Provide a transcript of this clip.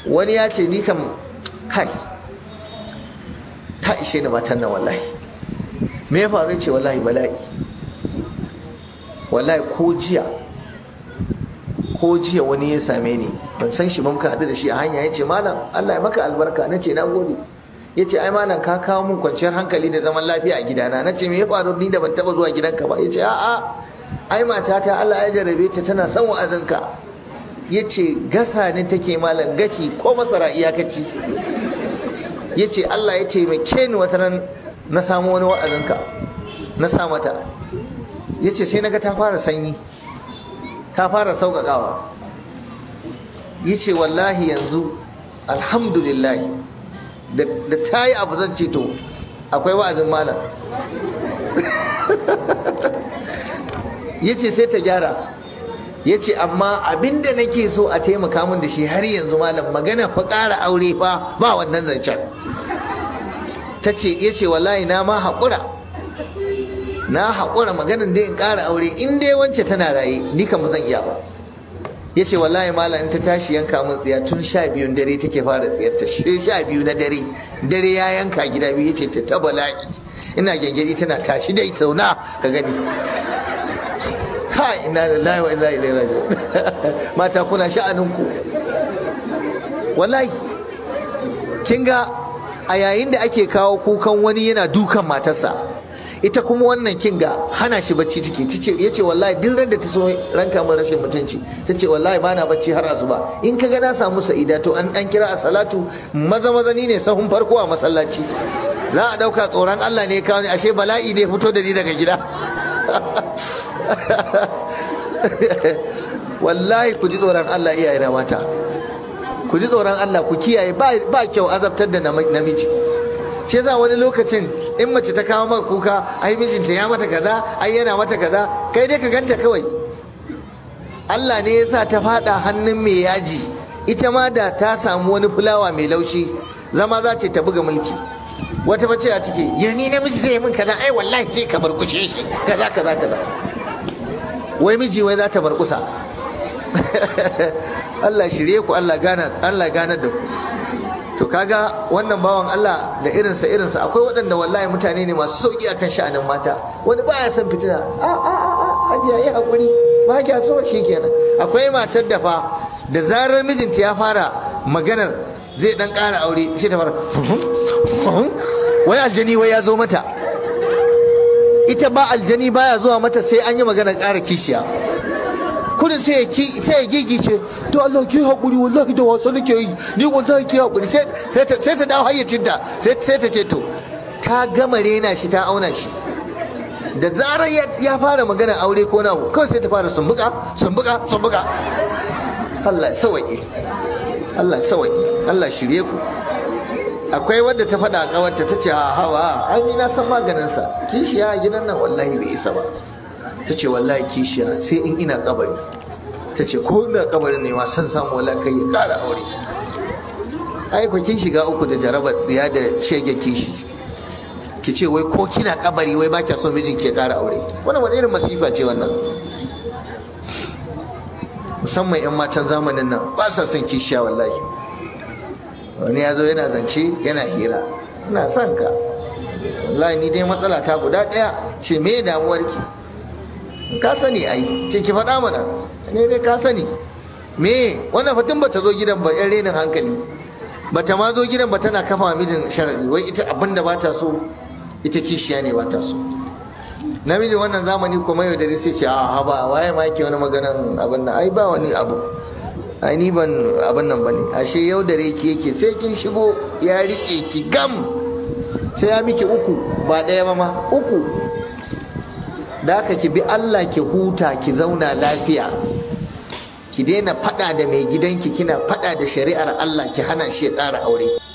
wani ya ce ni kam kai ta ishe ni matan nan wallahi me ya faru ce wallahi bala'i wallahi ko jiya ko jiya wani ya same ni ban san shi ba muka haɗu da shi a hanya ya ce malam Allah ya maka albarka na ce na gode ya ce ai malam ka kawo mun kwanciyar hankali da zaman lafiya a gidana na ce me ya faru ni da ban taɓa zuwa gidanka ba ya ce a'a ai matata Allah ya jarabe ta tana son wa'azinka ya ce gasa ne take malam gashi ko masara iyakaci ya ce Allah ya taimake ni wata ran na samu wani wa'azinka na sa mata ya ce sai naga ta fara sanyi ta fara sauƙaƙawa ya ce wallahi yanzu alhamdulillah da ta yi abu zan ce to akwai wa'azin malam ya ce sai ta gyara ya ce amma abinda nake so a taimaka min da shi har yanzu malam magana fa ƙara aure fa ba wannan zancen ta ce ya ce wallahi na ma haƙura na haƙura maganin dai in ƙara aure in dai wance tana raye ni kam zan iya ba ya ce wallahi malam in ta tashi yanka min tsiya tun sha biyun dare take fara tsiyarta sai sha biyu na dare dare ya yanka gida biyu ya ce ta ta bala'i ina gyangyaɗi tana tashi dai sauna ka gani kai ina lillahi wa inna ilaihi raji'un mata kuna sha'aninku wallahi kin ga a yayin da ake kawo kukan wani yana dukan matarsa ita kuma wannan kin ga hana shi bacci take tace yace wallahi duk ran da ta so ranka mun rashin mutunci tace wallahi bana bacci har asuba in ka ga na samu sa'ida to an dan kira a salatu maza maza ni ne sahun farko a masallaci za a dauka tsoron Allah ne kawo ni ashe bala'i ne fito da ni daga gida wallahi ku ji tsoron Allah iyaye na mata ku ji tsoron Allah ku kiyaye ba kyau azabtar da namiji shi yasa wani lokacin in mace ta kawo maka kuka ai mijinta ya mata kaza ai yana mata kaza kai dai ka ganta kawai Allah ne yasa ta fada hannun mai yaji ita ma da ta samu wani fulawa mai laushi zama za ta buga mulki wata mace a take ya ni namiji zai min kaza ai wallahi sai ka barkushe shi kaza kaza kaza wai miji wai za ta barkusa Allah shirye ku Allah gana Allah gana da ku to kaga wannan bawan Allah da irinsa irinsa akwai waɗanda wallahi mutane ne masu sauki akan sha'anin mata wani baya son fitina a a a hajiya yi hakuri ba kya so kenan akwai matar da fa da zarar mijinta ya fara maganar zai dan ƙara aure sai ta fara wai aljani wai ya zo mata ita ba aljani baya zuwa mata sai an yi maganar ƙara kishiya kudin sai ya gigice to Allah ki haƙuri wallahi da wasu nake yi ni wallahi ki haƙuri sai ta dawo hayyacinta sai ta ce to ta gama rena shi ta auna shi da zarar ya fara magana aure ko na kawai sai ta fara sumbuka sumbuka sumbuka Allah sawaye Allah sawaye Allah shirye ku akwai wadda ta faɗa a ƙawarta ta ce hawa an yi na san maganinsa kishiya a gidan nan wallahi bai isa ba ta ce wallahi kishiya sai in ina kabari ta ce ko ina kabarin ne ma san samu wala kai ya kara aure ai ku kin shiga uku da jarabar tsiya da shege kishi ki ce wai ko kina kabari wai ba kya so mijin ke kara aure wannan wani irin masifa ce wannan musamman yan matan zamanin nan ba sa son kishiya wallahi wani ya zo yana zance yana hira ina son ka wallahi ni dai matsala ta guda ɗaya ce me damuwarki ka sani ai ce ki faɗa mana ne dai ka sani me wannan fatin bata zo gidan ba yan renin hankali bata ma zo gidan ba tana kafa mijin sharadi wai ita abin da bata so ita kishiya ne bata so namiji wannan zamani kuma yau da sai ce a haba waye ma yake wani maganan abin nan ai ba wani abu ai ni ban abin nan bane ashe yau da ki yake sai kin shigo ya rike ki gam sai ya miki uku ba ɗaya ba ma uku da haka ki bi Allah ki huta ki zauna lafiya ki daina fada da mai gidanki kina fada da shari'ar Allah ki hana shi ya ƙara aure